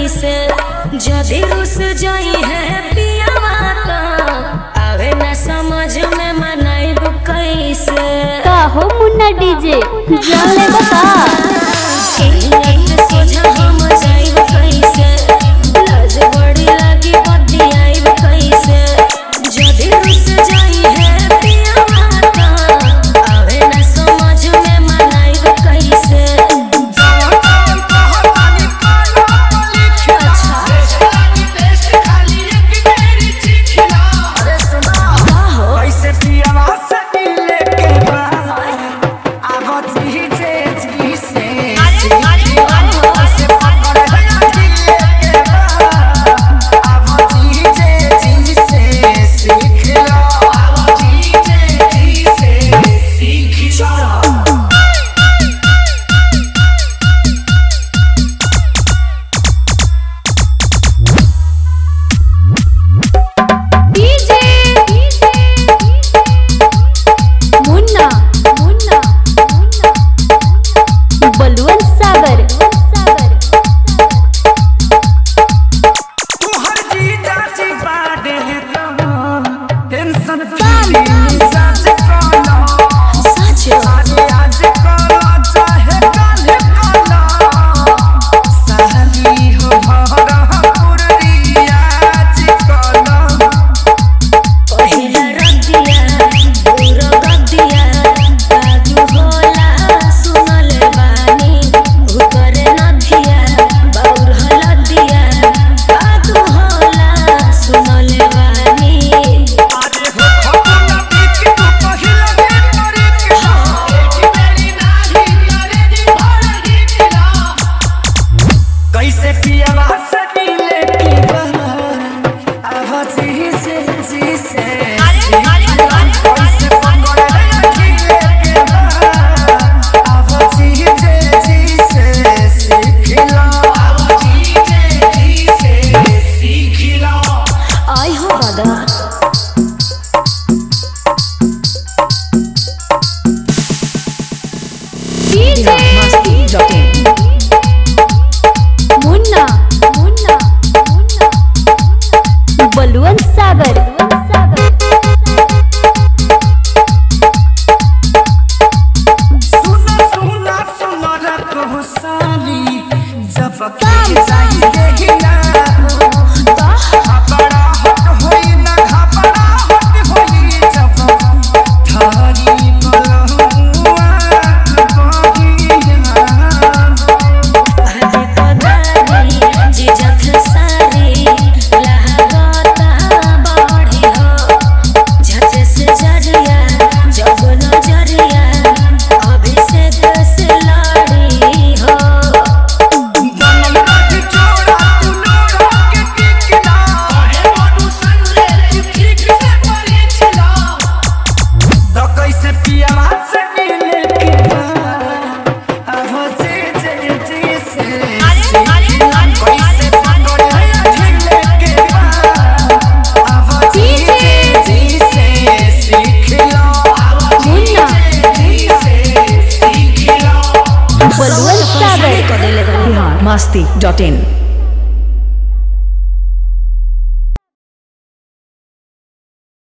कैसे जदि रुस जाई है पियावा तो आवे न समझ में मनाइब कैसे का हो मुन्ना डीजे जान ले बता इन्हीं सोझा हम जाइब कैसे लाज बड़ी लागी बतियाइब कैसे जदि रुस जाई है पियावा तो आवे न समझ में मनाइब कैसे कैसे पियावा से मिले के बाद आवत ही जे जी से कैसे पकड़ है मिले के बाद आवत ही जे जी से सीख लो आवत ही जे जी से सीख लो डीजे मुन्ना मुन्ना बलवन सागर तुहर जीजा जी बाडे टेंशन फ्री मिजाज कलो सच आज आज कलो चाहे कल कलो सहली हो भरा पुरिया आज कलो पहिला रतिया पूरा गदिया काजू होला सुनल बानी उतरे नदिया बाउर हलदिया काजू होला सुनल बानी आज हो खतना बीच तू पहिला दिन मरे के एक बेरी नाही करे दी भर गीतला कैसे पियावा से मिले की बात आवाज ही से जी से कैसे पकड़ है खिले के बाद आवाज ही से जी से सीख लो आवाज ही से जी से सीख लो आई हो दादा डीजे मुन्ना मुन्ना बलवन सागर सुना सुना सुना रखो साली जब के जाई देहिना घबरा हट होई ना घबरा हट होई जब थारी बलहुआ बहिया हदे पदारी जिजत सारी लहगता बढ़ी हो झट से जरिया जब नजरिया अभिषेक से लड़ी हो बनल रही जोड़ा तू नोरा के टिकला है मनु संग रे ठीक से परी छिला तो कैसे पियावा से मिले के बाद अब जे जे जे से कैसे पकड़ है झिले के बाद अब जे जे जे से सीख लो मुन्ना जी से सीख लो बलवन सागर कर देले masti.in